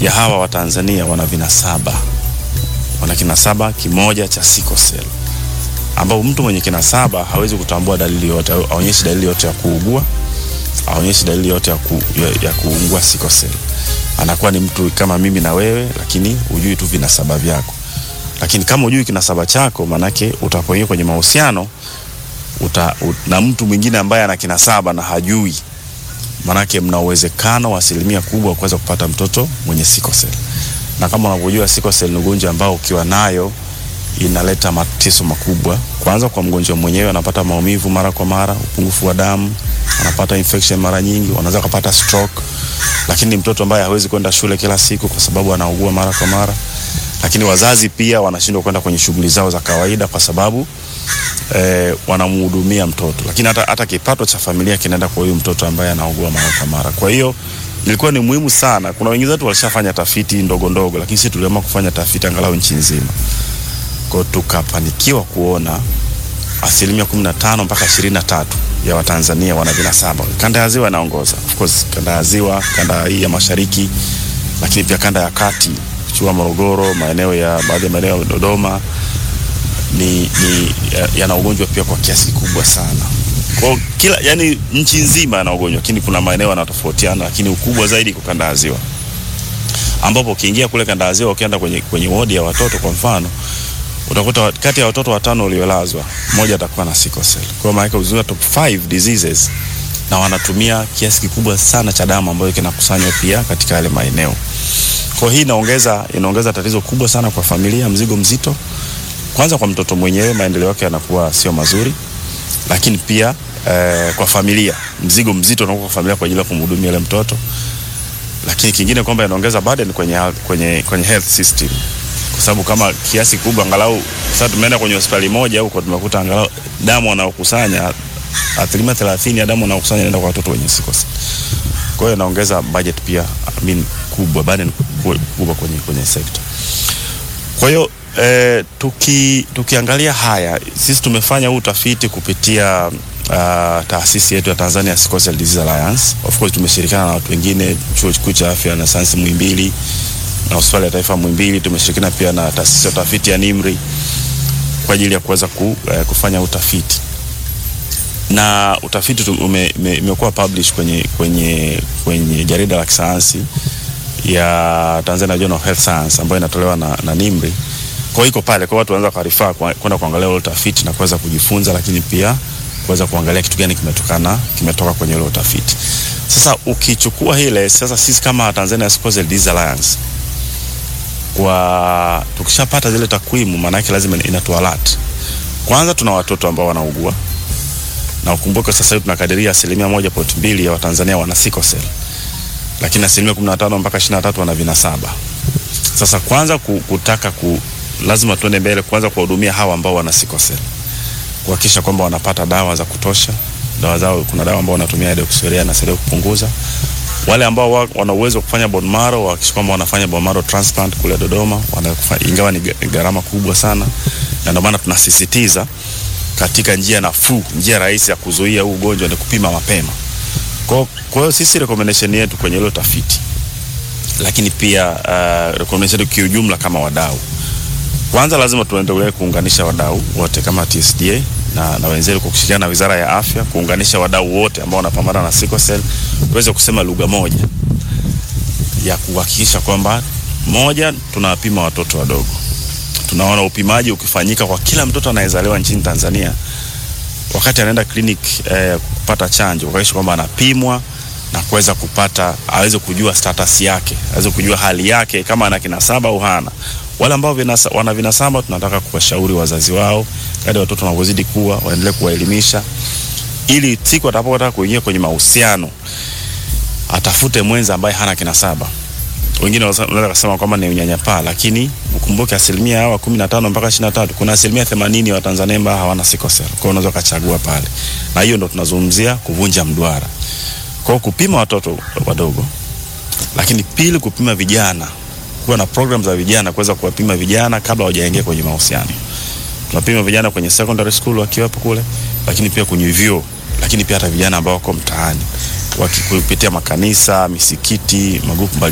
ya hawa wa Tanzania wana vinasaba, wana kinasaba kimoja cha sickle cell, ambapo mtu mwenye kinasaba hawezi kutambua dalili yote, aonyeshi dalili yote ya kuugua, aonyeshi dalili yote ya, ku, ya, ya kuungua sickle cell. Anakuwa ni mtu kama mimi na wewe, lakini hujui tu vinasaba vyako. Lakini kama hujui kinasaba chako, manake utapoingia kwenye mahusiano uta, ut, na mtu mwingine ambaye ana kinasaba na hajui manake mna uwezekano wa asilimia kubwa wa kuweza kupata mtoto mwenye sickle cell. Na kama unavyojua sickle cell ni ugonjwa ambao ukiwa nayo inaleta mateso makubwa. Kwanza kwa mgonjwa mwenyewe, anapata maumivu mara kwa mara, upungufu wa damu, anapata infection mara nyingi, wanaweza kupata stroke. Lakini mtoto ambaye hawezi kwenda shule kila siku kwa sababu anaugua mara kwa mara. Lakini wazazi pia wanashindwa kwenda kwenye shughuli zao za kawaida kwa sababu eh, wanamhudumia mtoto, lakini hata, hata kipato cha familia kinaenda kwa huyu mtoto ambaye anaugua mara kwa mara. Kwa hiyo ilikuwa ni muhimu sana. Kuna wengine wetu walishafanya tafiti ndogo ndogo, lakini sisi tuliamua kufanya tafiti angalau nchi nzima, kwa tukafanikiwa kuona asilimia 15 mpaka 23 ya Watanzania wana vinasaba. Kanda ya Ziwa inaongoza, of course, kanda ya Ziwa, kanda hii ya Mashariki, lakini pia kanda ya Kati, Chua, Morogoro, maeneo ya baadhi ya maeneo ya Dodoma ni, ni yana ugonjwa pia kwa kiasi kikubwa sana. Kwa kila yani nchi nzima yana ugonjwa, lakini kuna maeneo yanatofautiana, lakini ukubwa zaidi kwa kanda ya Ziwa, ambapo ukiingia kule kanda ya Ziwa, ukienda kwenye, kwenye wodi ya watoto kwa mfano, utakuta kati ya watoto watano waliolazwa mmoja atakuwa na sickle cell. Kwa maana uzunguka top 5 diseases, na wanatumia kiasi kikubwa sana cha damu ambayo kinakusanywa pia katika yale maeneo. Kwa hii inaongeza inaongeza tatizo kubwa sana kwa familia, mzigo mzito kwanza kwa mtoto mwenyewe maendeleo yake yanakuwa sio mazuri, lakini pia eh, kwa familia mzigo mzito unakuwa kwa familia kwa ajili ya kumhudumia yule mtoto. Lakini kingine kwamba inaongeza burden kwenye, kwenye, kwenye health system, kwa sababu kama kiasi kubwa angalau sasa tumeenda kwenye hospitali moja huko tumekuta angalau damu wanaokusanya asilimia 30 ya damu wanaokusanya inaenda kwa watoto wenye sickle cell. Kwa hiyo inaongeza budget pia I mean, kubwa burden kubwa kwenye, kwenye sekta. Kwa hiyo E, tuki, tukiangalia haya sisi tumefanya huu utafiti kupitia uh, taasisi yetu ya Tanzania Sickle Cell Disease Alliance. Of course tumeshirikiana na watu wengine, chuo kikuu cha afya na sayansi Muhimbili na hospitali ya taifa Muhimbili. Tumeshirikiana pia na taasisi ya utafiti ya NIMRI kwa ajili ya kuweza ku, uh, kufanya utafiti na utafiti umekuwa publish kwenye, kwenye, kwenye jarida la kisayansi ya Tanzania Journal of Health Science ambayo inatolewa na, na NIMRI kwa iko pale kwa watu wanaweza kuarifaa kwenda kuangalia ule utafiti na kuweza kujifunza, lakini pia kuweza kuangalia kitu gani kimetokana kimetoka kwenye ule utafiti. Sasa ukichukua ile sasa, sisi kama Tanzania Sickle Cell Disease Alliance kwa tukishapata zile takwimu, maana yake lazima inatu alert. Kwanza tuna watoto ambao wanaugua na ukumbuke sasa hivi tunakadiria asilimia moja point mbili ya Watanzania wana sickle cell, lakini asilimia 15 mpaka 23 wana vinasaba. Sasa kwanza kutaka ku, lazima tuende mbele kwanza kuwahudumia hawa ambao wana sickle cell, kuhakikisha kwamba wanapata dawa za kutosha. Dawa zao, kuna dawa ambao wanatumia deoxyurea na saidia kupunguza. Wale ambao wana uwezo wa kufanya bone marrow wahakikisha kwamba wanafanya bone marrow transplant kule Dodoma, wanafanya, ingawa ni gharama kubwa sana, na ndio maana tunasisitiza katika njia nafuu, njia rahisi ya kuzuia huu ugonjwa ni kupima mapema. Kwa hiyo sisi recommendation yetu kwenye ile tafiti, lakini pia uh, recommendation yetu kiujumla kama wadau kwanza lazima tuendelee kuunganisha wadau wote kama TSDA na, na wenzetu kwa kushirikiana na Wizara ya Afya, kuunganisha wadau wote ambao wanapambana na sickle cell tuweze kusema lugha moja ya kuhakikisha kwamba moja, tunawapima watoto wadogo. Tunaona upimaji ukifanyika kwa kila mtoto anayezaliwa nchini Tanzania wakati anaenda clinic eh, kupata chanjo, kuhakikisha kwamba anapimwa na kuweza kupata aweze kujua status yake, aweze kujua hali yake kama ana kinasaba au hana wale ambao vinasa, wana vinasaba tunataka kuwashauri wazazi wao kadri watoto wanavyozidi kuwa, waendelee kuwaelimisha ili siku atakapotaka kuingia kwenye mahusiano atafute mwenza ambaye hana kinasaba. Wengine wanaweza kusema kwamba ni unyanyapaa, lakini ukumbuke asilimia hawa 15 mpaka 23 kuna asilimia 80 ya Watanzania ambao hawana sickle cell. Kwa hiyo unaweza kuchagua pale, na hiyo ndo tunazungumzia kuvunja mduara. Kwa hiyo kupima watoto wadogo, lakini pili kupima vijana kuwa na program za vijana kuweza kuwapima vijana kabla hawajaingia kwenye mahusiano. Tunapima vijana kwenye secondary school wakiwepo kule, lakini pia kwenye vyuo, lakini pia hata vijana ambao wako mtaani wakipitia makanisa, misikiti, magrupu